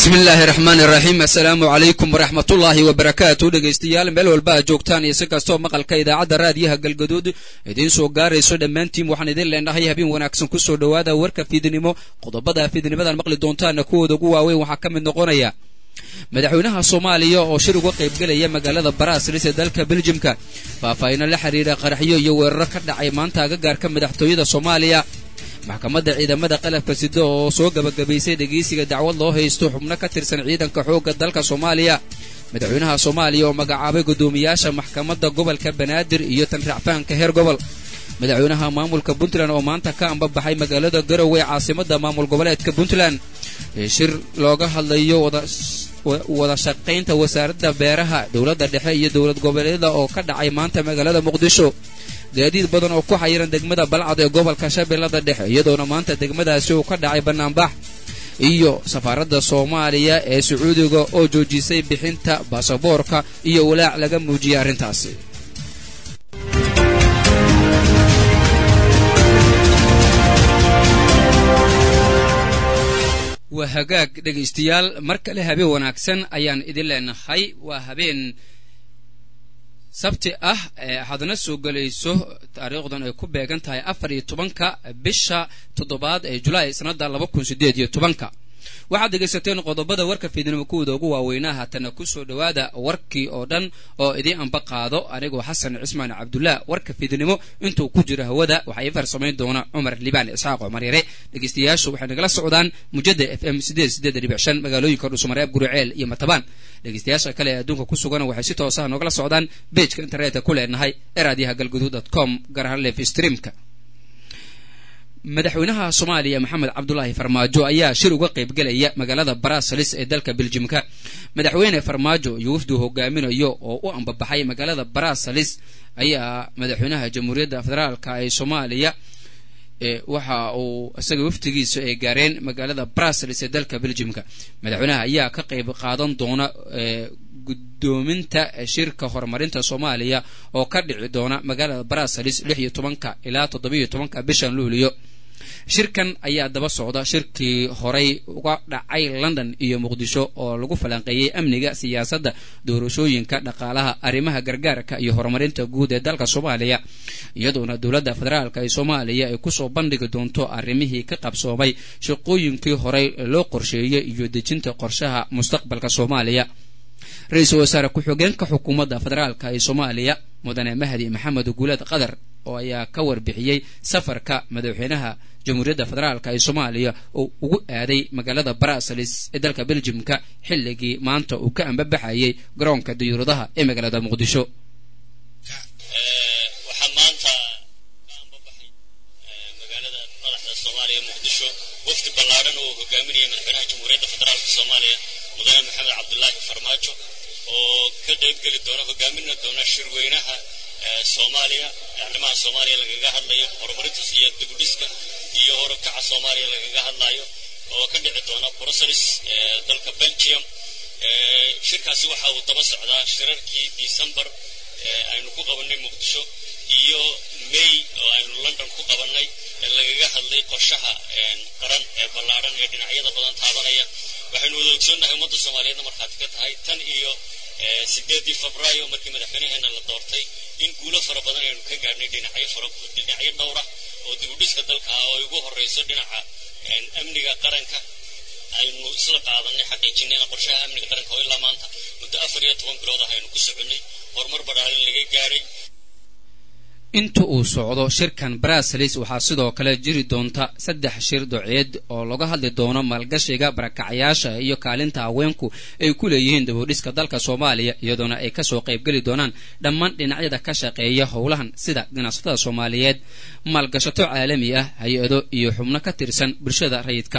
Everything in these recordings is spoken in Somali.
bismi illaahi raxmaan iraxiim assalaamu calaykum waraxmatullaahi wabarakaatu dhegaystayaal meel walba aad joogtaan iyo si kastoo maqalka idaacadda raadiyaha galgaduud idiin soo gaarayso dhammaantiin waxaan idin leenahay habeen wanaagsan kusoo dhowaada warka fiidnimo qodobada fiidnimadan maqli doontaana kuwooda ugu waaweyn waxaa ka mid noqonaya madaxweynaha soomaaliya oo shir uga qaybgelaya magaalada baraasalis ee dalka beljimka faahfaahino la xiriira qaraxyo iyo weeraro ka dhacay maanta agagaarka madaxtooyada soomaaliya maxkamadda ciidamada qalabka sida oo soo gabagabaysay dhegeysiga dacwad loo haysto xubno ka tirsan ciidanka xoogga dalka soomaaliya madaxweynaha soomaaliya oo magacaabay guddoomiyaasha maxkamadda gobolka banaadir iyo tan racfaanka heer gobol madaxweynaha maamulka puntland oo maanta ka ambabaxay magaalada garowe caasimada maamul goboleedka puntland shir looga hadlayo wada shaqaynta wasaaradda beeraha dowladda dhexe iyo dowlad goboleedyada oo ka dhacay maanta magaalada muqdisho gaadiid badan oo ku xayiran degmada balcad ee gobolka shabeellada dhexe iyadoona maanta degmadaasi uu ka dhacay bannaanbax iyo safaaradda soomaaliya ee sacuudiga oo joojisay bixinta baasaboorka iyo walaac laga muujiyay arrintaasi waa hagaag dhegaystayaal mar kale habeen wanaagsan ayaan idin leenahay waa habeen sabti ah hadna soo gelayso taariikhdan ay ku beegan tahay afar iyo tobanka bisha toddobaad ee julaay sanada laba kun sideed iyo tobanka waxaad dhegaysateen qodobada warka fiidnimo kuwooda ugu waaweynaa haatana kusoo dhowaada warkii oo dhan oo idiin amba qaado anigoo xasan cismaan cabdullah warka fiidnimo intuu ku jiro hawada waxaa ii farsamayn doona cumar libaan isxaaq cumar yare dhegaystayaashu waxay nagala socdaan mujada f m magaalooyinka dhusmareeb guriceel iyo matabaan dhegaystayaasha kale ee adduunka ku sugan waxay si toosaha noogala socdaan bejka internetka ku leenahay ee raadiyaha galguduud com gaar ahaan lef streamka madaxweynaha soomaaliya maxamed cabdulaahi farmaajo ayaa shir uga qaybgelaya magaalada baraasalis ee dalka beljimka madaxweyne farmaajo iyo wafdu hogaaminayo oo u ambabaxay magaalada baraasalis ayaa madaxweynaha jamhuuriyadda federaalka ee soomaaliya waxa uu isaga waftigiisa ay gaareen magaalada baraasalis ee dalka beljimka madaxweynaha ayaa ka qayb qaadan doona gudoominta shirka horumarinta soomaaliya oo ka dhici doona magaalada baraasalis lix iyo tobanka ilaa toddobiiyo tobanka bishan luuliyo shirkan ayaa daba socda shirkii horay uga dhacay london iyo muqdisho oo lagu falanqeeyey amniga siyaasadda doorashooyinka dhaqaalaha arrimaha gargaarka iyo horumarinta guud ee dalka soomaaliya iyadoona dowladda federaalk ee soomaaliya ay kusoo bandhigi doonto arrimihii ka qabsoomay shaqooyinkii horey loo qorsheeyey iyo dejinta qorshaha mustaqbalka soomaaliya ra-iisul wasaare ku-xigeenka xukuumadda federaalk ee soomaaliya mudane mahdi maxamed guuleed qadar oo ayaa ka warbixiyey safarka madaxweynaha jamhuuriyadda federaalk ee soomaaliya oo ugu aaday magaalada baraasalis ee dalka beljimka xilligii maanta uu ka ambabaxayay garoonka diyuuradaha ee magaalada muqdisho waxaa maanta ka ambabaxay magaalada madaxda soomaaliya muqdisho wafdi ballaadhan oo hogaaminaya madaxweynaha jamhuuriyadda federaalk soomaaliya mudane maxamed cabdulaahi farmaajo oo ka qaybgeli doona hogaaminna doona shirweynaha soomaaliya arrimaha soomaaliya lagaga hadlayo horumarinta iyo dibudhiska iyo horukaca soomaaliya lagaga hadlayo oo ka dhici doona brussels dalka belgium shirkaasi waxa uu daba socdaa shirarkii december aynu ku qabannay muqdisho iyo may oo aynu london ku qabannay lagaga hadlay qorshaha qaran ee ballaadhan ee dhinacyada badan taabanaya waxaynu wada ogsoonnahay ummadda soomaaliyeedna markhaati ka tahay tan iyo sideedii febraayo markii madaxweynaheena la doortay in guulo fara badan aynu ka gaadhnay dhinacyo fara dhinacyo dhowr ah oo dibudhiska dalka ah oo ugu horreyso dhinaca amniga qaranka aynu isla qaadanay xaqiijinayna qorshaha amniga qaranka oo ilaa maanta muddo afar iyo toban bilood ah aynu ku soconnay horumar badhaalin laga gaadhay inta uu socdo shirkan baraasalis waxaa sidoo kale jiri doonta saddex shir doceed oo laga hadli doono maalgashiga barakacayaasha iyo kaalinta haweenku ay ku leeyihiin dabudhiska dalka soomaaliya iyadoona ay kasoo qaybgeli doonaan dhammaan dhinacyada ka shaqeeya howlahan sida ganacsatada soomaaliyeed maalgashato caalami ah hay-ado iyo xubno ka tirsan bulshada rayidka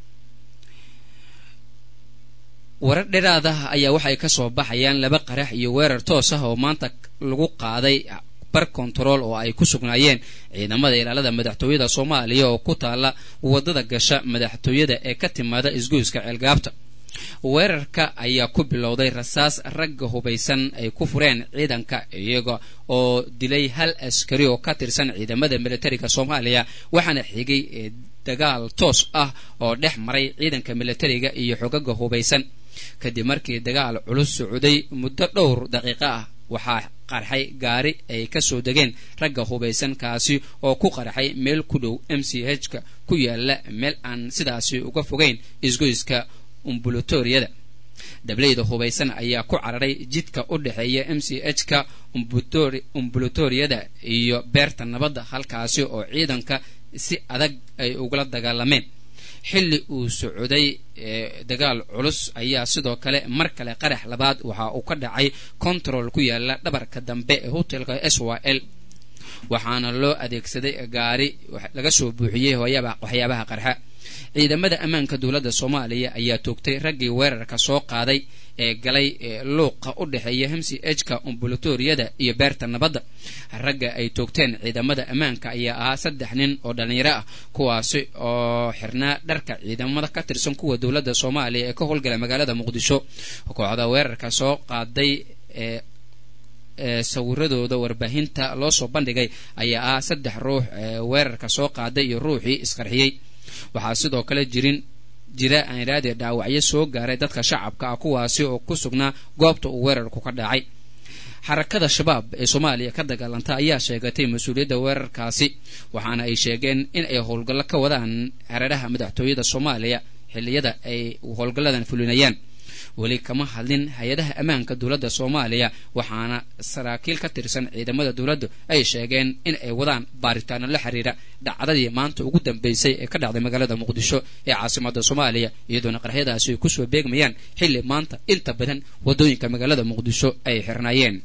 warar dheeraadaha ayaa waxay kasoo baxayaan laba qarax iyo weerar toos ah oo maanta lagu qaaday bar kontarool oo ay ku sugnaayeen ciidamada ilaalada madaxtooyada soomaaliya oo ku taala wadada gasha madaxtooyada ee ka timaada isgoyska ceelgaabta weerarka ayaa ku bilowday rasaas ragga hubaysan ay ku fureen ciidanka iyaga oo dilay hal askari oo ka tirsan ciidamada militariga soomaaliya waxaana xigay dagaal toos ah oo dhex maray ciidanka militariga iyo xogaga hubaysan kadib markii dagaal culus socday muddo dhowr daqiiqo ah waxaa qarxay gaari ay kasoo degeen ragga hubaysan kaasi oo ku qarxay meel ku dhow m c h ka ku yaala meel aan sidaasi uga fogeyn isgoyska umbulatoriyada dableyda hubaysan ayaa ku cararay jidka u dhexeeya m c h ka umbulatoriyada iyo beerta nabadda halkaasi oo ciidanka si adag ay ugula dagaalameen xilli uu socday dagaal culus ayaa sidoo kale mar kale qarax labaad waxa uu ka dhacay control ku yaala dhabarka dambe ee hotelka s y l waxaana loo adeegsaday gaari laga soo buuxiyey waxyaabaha qarxa ciidamada ammaanka dowladda soomaaliya ayaa toogtay raggii weerarka soo qaaday ee galay luuqa u dhexeeya hmc h ka umbulatoriyada iyo beerta nabadda ragga ay toogteen ciidamada ammaanka ayaa ahaa saddex nin oo dhallinyaro ah kuwaasi oo xirnaa dharka ciidamada ka tirsan kuwa dowladda soomaaliya ee ka howlgala magaalada muqdisho kooxda weerarka soo qaaday ee sawiradooda warbaahinta loo soo bandhigay ayaa ah saddex ruux ee weerarka soo qaaday iyo ruuxii isqarxiyey waxaa sidoo kale jirin jira aaniraadee dhaawacyo soo gaaray dadka shacabka ah kuwaasi oo ku sugnaa goobta uu weerarku ka dhacay xarakada shabaab ee soomaaliya ka dagaalanta ayaa sheegatay mas-uuliyadda weerarkaasi waxaana ay sheegeen in ay howlgallo ka wadaan hareeraha madaxtooyada soomaaliya xilliyada ay howlgalladan fulinayaan weli kama hadlin hay-adaha ammaanka dowladda soomaaliya waxaana saraakiil ka tirsan ciidamada dowladdu ay sheegeen in ay wadaan baaritaano la xiriira dhacdadii maanta ugu dambeysay ee ka dhacday magaalada muqdisho ee caasimada soomaaliya iyadoona qarxyadaasi ay kusoo beegmayaan xilli maanta inta badan wadooyinka magaalada muqdisho ay xirnaayeen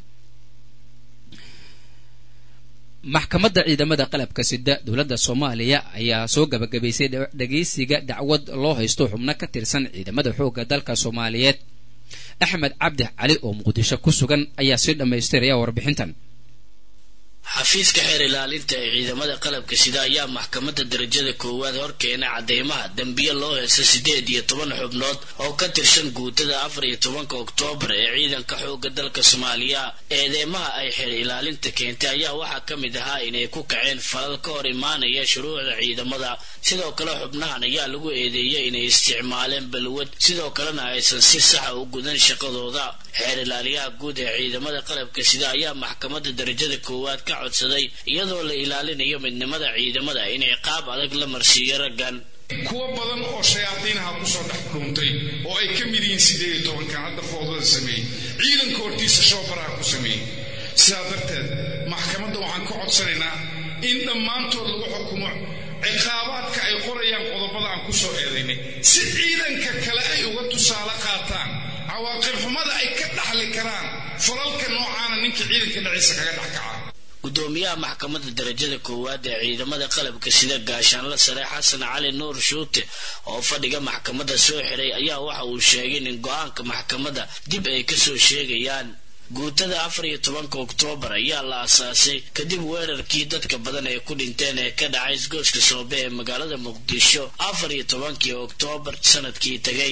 maxkamadda ciidamada qalabka sida dowladda soomaaliya ayaa soo gabagabaysay dhegaysiga dacwad loo haysto xubno ka tirsan ciidamada xoogga dalka soomaaliyeed axmed cabdi cali oo muqdisho ku sugan ayaa sii dhammaystiraya warbixintan xafiiska xeer ilaalinta ee ciidamada qalabka sida ayaa maxkamadda darajada koowaad horkeenay cadeymaha dembiye loo heesa siddeed iyo toban xubnood oo ka tirsan guutada afar iyo tobanka oktoobar ee ciidanka xoogga dalka soomaaliya eedeymaha ay xeer ilaalinta keentay ayaa waxaa ka mid ahaa inay ku kaceen falal ka hor imaanaya shuruucda ciidamada sidoo kale xubnahan ayaa lagu eedeeyay inay isticmaaleen balwad sidoo kalena aysan si saxa u gudan shaqadooda xeer ilaaliyaha guud ee ciidamada qalabka sida ayaa maxkamadda darajada koowaad ka codsaday iyadoo la ilaalinayo midnimada ciidamada inay qaab adag la marsiiyo raggan kuwo badan oo shayaadiinaha kusoo dhex dhuuntay oo ay ka mid yihiin siddeed iyo tobankan hadda foodada sameeyey ciidanka hortiisa shoobaraha ku sameeyey sidaa darteed maxkamadda waxaan ka codsanaynaa in dhammaantood lagu xukumo ciqaabaadka ay qorayaan qodobada aan ku soo eedaynay si ciidanka kale ay uga tusaale qaataan cawaaqib xumada ay ka dhaxli karaan falalka noocaana ninka ciidanka dhexdiisa kaga dhex kaca gudoomiyaha maxkamadda darajada koowaad ee ciidamada qalabka sida gaashaanla sare xasan cali nuur shuute oo fadhiga maxkamadda soo xiray ayaa waxa uu sheegay in go-aanka maxkamadda dib ay kasoo sheegayaan guutada afar iyo tobanka oktoobar ayaa la asaasay kadib weerarkii dadka badan ay ku dhinteen ee ka dhacay isgooska soobe ee magaalada muqdisho afar iyo tobankii oktoobar sanadkii tegay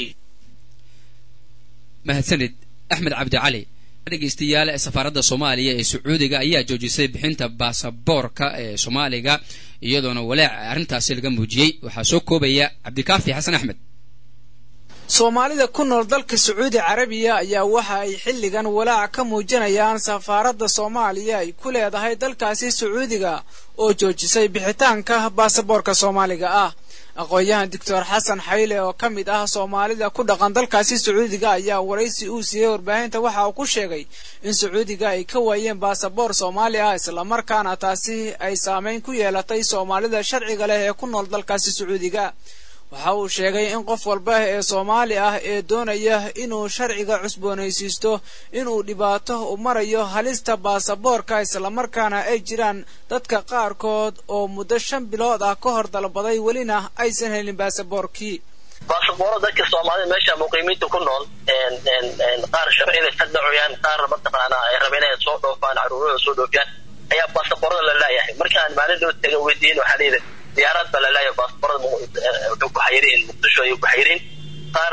mahadsanid axmed cabdi cali dhegeystayaal safaaradda soomaaliya ee sacuudiga ayaa joojisay bixinta baasaboorka ee soomaaliga iyadoona walaac arrintaasi laga muujiyey waxaa soo koobaya cabdikaafi xasan axmed soomaalida ku nool dalka sacuudi carabiya ayaa waxa ay xilligan walaac ka muujinayaan safaaradda soomaaliya ay ku leedahay dalkaasi sacuudiga oo joojisay bixitaanka baasaboorka soomaaliga ah aqoon-yahan doctor xasan xayle oo ka mid ah soomaalida ku dhaqan dalkaasi sacuudiga ayaa waraysi uu siiyey warbaahinta waxa uu ku sheegay in sacuudiga ay ka waayeen baasaboor soomaali ah islamarkaana taasi ay saameyn ku yeelatay soomaalida sharciga leh ee ku nool dalkaasi sacuudiga waxa uu sheegay in qof walba ee soomaali ah ee doonaya inuu sharciga cusboonaysiisto inuu dhibaato u marayo halista baasaboorka islamarkaana ay jiraan dadka qaarkood oo muddo shan bilood ah ka hor dalbaday welina aysan helin baasaboorkii baasabooro dadka soomaalida meesha muqiimiinta ku nool qaar sharciyada ka dhacayaan qaar mataqaana ay rabeen inay soo dhoofaan caruurahooda soo dhoofiyaan ayaa baasaboorada la laayahay markaan maalin dhow taga weydiin waxaa layidhi diyaarad baa la laayahay baasaboorada wuxuu ku xayiriin muqdisho ayuu ku xayiriin qaarna mata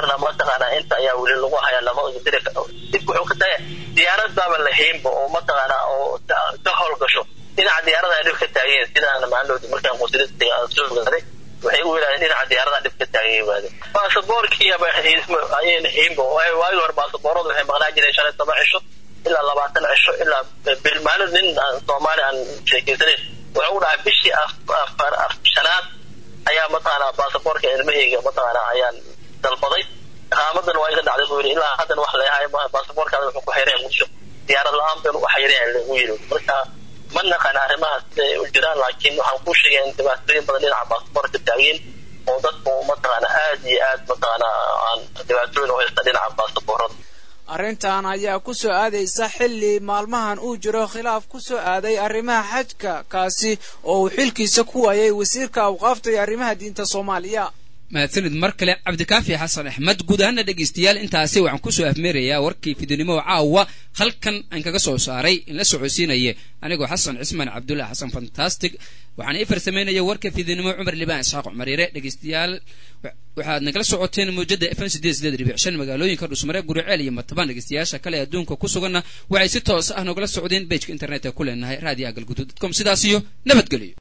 mataqaanaa inta ayaa weli lagu hayaa lama diri dibka wuxuu ka tahay diyaarad baaba lahaynba oo mataqaanaa oo ka howlgasho dhinaca diyaarada ay dhib ka taageen sidaan maalin markaan qusilista aan soo ogaaday waxay u yidhahdeen dhinaca diyaarada dhib ka taagan yimaade baasaboorkiiba ayayna haynba waagi hore baasabooradu waxay maqnaa jireen shalay toban cisho ilaa labaatan cisho ilaa bil maalin nin soomaali aan sheekeysanayn wuxuu dhahay bishii shanaad ayaa mataqaanaa baasaboorka ilmahayga mataqaanaa ayaan dalbaday qaamadan waa iga dhacday buu yidhi ilaa haddan wax leeyahay baasaboorkaada wuxuu ku xayraya muqdisho diyaarad la-aan baynu u xayraya lagu yidhi marka ma naqaan arrimahaas siday u jiraan laakiin waxaan kuu sheegay in dhibaatooyin badan dhinaca baasaboorka taageen oo dadku mataqaana aad iyo aad mataqaana aan dhibaatooyin u haysta dhinaca baasaboorada arrintan ayaa ku soo aadaysa xilli maalmahan uu jiro khilaaf ku soo aaday arrimaha xajka kaasi oo uu xilkiisa ku waayay wasiirka awqaafta iyo arrimaha diinta soomaaliya mahadsanid mar kale cabdikaafi xasan axmed guud ahaana dhegaystayaal intaasi waxaan kusoo afmeerayaa warkii fidinimo caawa halkan aan kaga soo saaray in la socodsiinaya anigoo xasan cismaan cabdullahi xasan fantastic waxaan ii farsamaynaya warka fidinimo cumar libaan isxaaq cumariire dhegaystayaal waxaad nagala socoteen mawjada fm sideed sideed dhibic shan magaalooyinka dhusmare guriceel iyo matabaan dhegaystayaasha kale adduunka ku suganna waxay si toos ah nogala socdeen bejka internetka ku leenahay radio agalgudud com sidaas iyo nabadgelyo